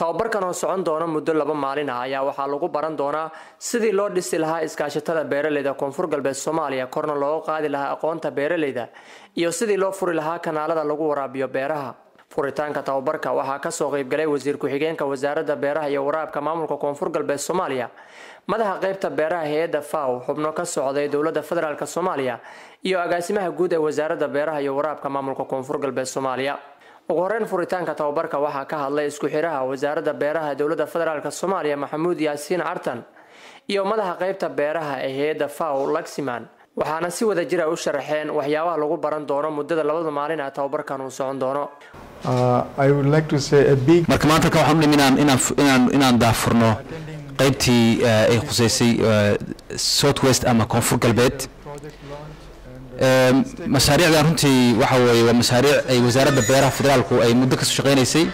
tababarkan oo socon doona muddo laba maalin ah ayaa waxaa lagu baran doonaa sidii loo dhisi lahaa iskaashatada beeraleyda koonfur galbeed soomaaliya korna looga qaadi lahaa aqoonta beeraleyda iyo sidii loo furi lahaa kanaalada lagu waraabiyo beeraha furitaanka tababarka waxaa kasoo qeybgalay wasiir ku-xigeenka wasaaradda beeraha iyo waraabka maamulka koonfur galbeed soomaaliya madaxa qeybta beeraha hay-adda faw xubno ka socday dowladda federaalk soomaaliya iyo agaasimaha guud ee wasaaradda beeraha iyo waraabka maamulka koonfur galbeed soomaaliya ugu horeyn furitaanka tababarka waxaa ka hadlay isku xiraha wasaaradda beeraha dowladda federaalk soomaaliya maxamuud yaasiin cartan iyo madaxa qeybta beeraha ee hay-adda faw laximan waxaana si wada jira u sharaxeen waxyaabaha lagu baran doono muddada labada maalin ah tababarkan uu socon doono marka maanta ka waxaan u dhimi inaan inaan inaan inaan daafurno qaybtii ay khuseysay south west ama koonfur galbeed mashaariicdan runtii waxa weeye waa mashaariic ay wasaaradda beeraha federaalku ay muddo kasoo shaqeynaysay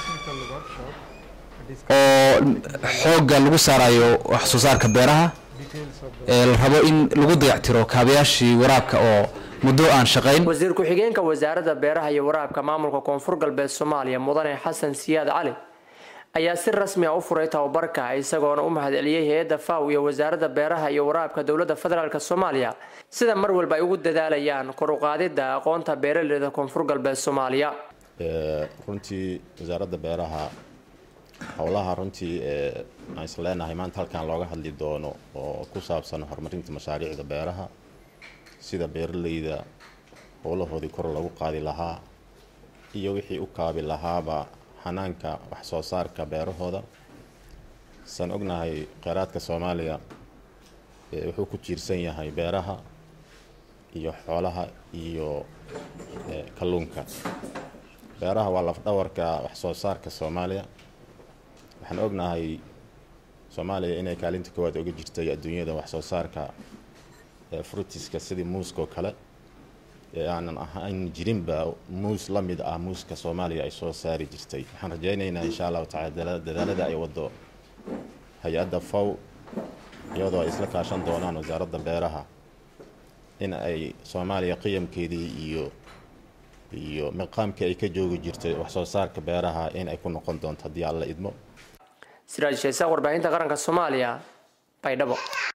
oo xoogga lagu saarayo wax soo saarka beeraha la rabo in lagu dayactiro kaabayaashii waraabka oo muddo aan shaqayn wasiir ku-xigeenka wasaaradda beeraha iyo waraabka maamulka koonfur galbeed soomaaliya mudane xasan siyaad cali ayaa si rasmi ah u furay tababarka isagoona u mahadceliyey hay-adda faw iyo wasaaradda beeraha iyo waraabka dowladda federaalk soomaaliya sida mar walba ay ugu dadaalayaan kor uqaadidda aqoonta beeraleyda koonfur galbeed soomaaliya runtii wasaaradda beeraha howlaha runtii aan is leenahay maanta halkan looga hadli doono oo ku saabsan horumarinta mashaariicda beeraha sida beeraleyda howlahoodii kor lagu qaadi lahaa iyo wixii u kaabi lahaaba xanaanka wax soo saarka beerahooda saan ognahay kheyraadka soomaaliya wuxuu ku jiirsan yahay beeraha iyo xoolaha iyo kalluunka beeraha waa lafdhawarka wax soo saarka soomaaliya waxaan ognahay soomaaliya inay kaalinta koowaad oga jirtay adduunyada wax soo saarka frutiska sidii muuska oo kale ee aanan ahayn jirinba muus la mid ah muuska soomaaliya ay soo saari jirtay waxaan rajaynaynaa insha allahu tacala dadaalada ay wado hay-adda faw iyadoo ay isla kaashan doonaan wasaaradda beeraha in ay soomaaliya qiyamkeedii iyo iyo maqaamkii ay ka joogi jirtay wax soo saarka beeraha in ay ku noqon doonto haddii alla idmo siraaj sheesa warbaahinta qaranka soomaaliya baydhabo